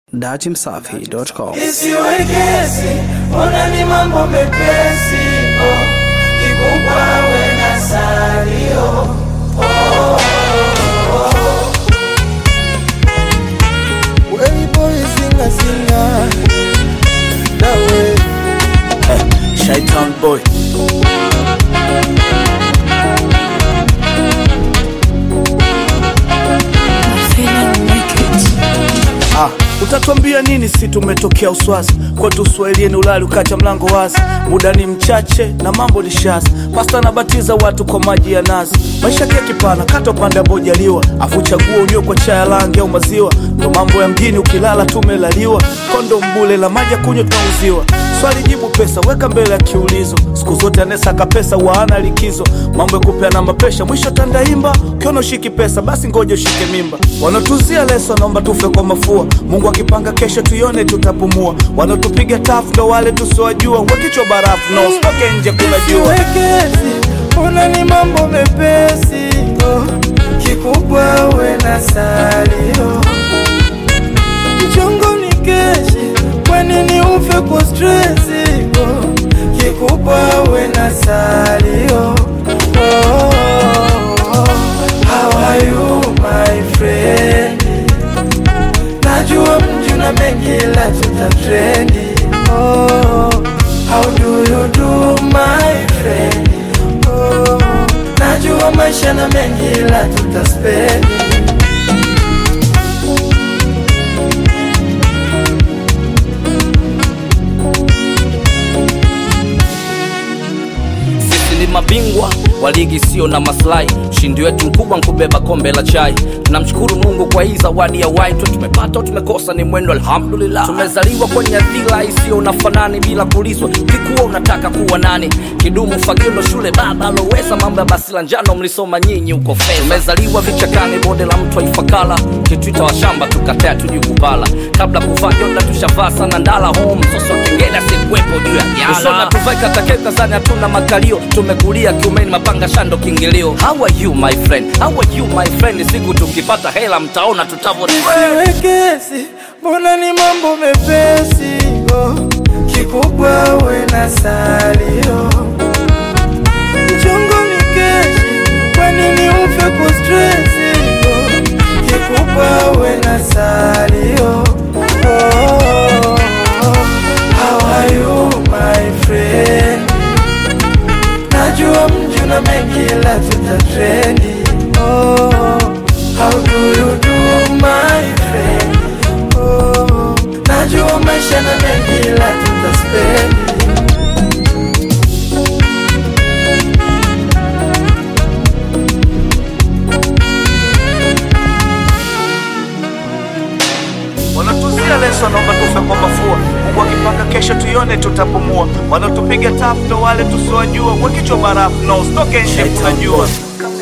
datimsafi.com. isiwe kesi, ona ni mambo mepesi oh. Kikubwa we na salio Way boy singa singa Dawe Shaitan boy Ah, utatuambia nini si tumetokea uswazi kwetu uswahilini ulali ukacha mlango wazi muda ni mchache na mambo ni shazi pasta anabatiza watu kwa maji ya nazi maisha kia kipana kata upande abojaliwa afu chagua unywe kwa chaya langi au maziwa ndo mambo ya mjini ukilala tumelaliwa kondo mbule la maji ya kunywa tunauziwa swali jibu pesa weka mbele ya kiulizo siku zote anesaka pesa waana likizo mambo ya kupeana mapesha mwisho tandaimba ukiona ushiki pesa basi ngoja ushike mimba wanatuzia leso naomba tufe kwa mafua mungu akipanga kesho tuione tutapumua wanaotupiga tafu ndo wale tusiwajua wakichwa barafu na usitoke nje kuna jua Wekezi Ona ni mambo mepesi oh. Kikubwa we na salio Mchongo ni keshi Kwa nini ufe kwa stresi oh. Kikubwa we na salio oh. How are you my friend Najua mji una mengi la tutatrendi oh, How do you do my friend oh, Najua maisha na mengi la tutaspendi Sisi ni mabingwa wa ligi sio na maslahi. Ushindi wetu mkubwa nkubeba kombe la chai. Tunamshukuru Mungu kwa hii zawadi ya wai. Tu tumepata au tumekosa ni mwendo, alhamdulillah. Tumezaliwa kwenye dhila isiyo na fanani, bila kulizwa. Kikuwa unataka kuwa nani? Kidumu fagio ndo shule baba aloweza mambo ya basi la njano mlisoma nyinyi huko fedha. Tumezaliwa vichakani, bonde la mtu aifakala. Kitwita wa shamba tukatea tuji kupala. Kabla kuvaa jonda tushavaa sana ndala home. Soso kengele asikuwepo juu ya jala. Usona tuvai katakeka zani hatuna makalio. Tumekulia kiumeni mapanga shando kingilio. How are you my friend? How are you my friend? Siku tukipata hela mtaona tutavyo Wekezi Mbona ni mambo mepesi oh. Kikubwa we na salio Mchongo ni keshi Kwa nini ufe kwa stresi oh. Kikubwa we na salio oh. How are you my friend Najua mji una mengi la tutatrendi oh. How do you do my friend oh. Najua maisha na mengi la tutaspendi wanatuzia leso naomba tufe kwa mafua mungu akipanga kesho tuione tutapumua wanatupiga tafu ndo wale tusiwajua wakichwa barafu na usitoke nje kunajua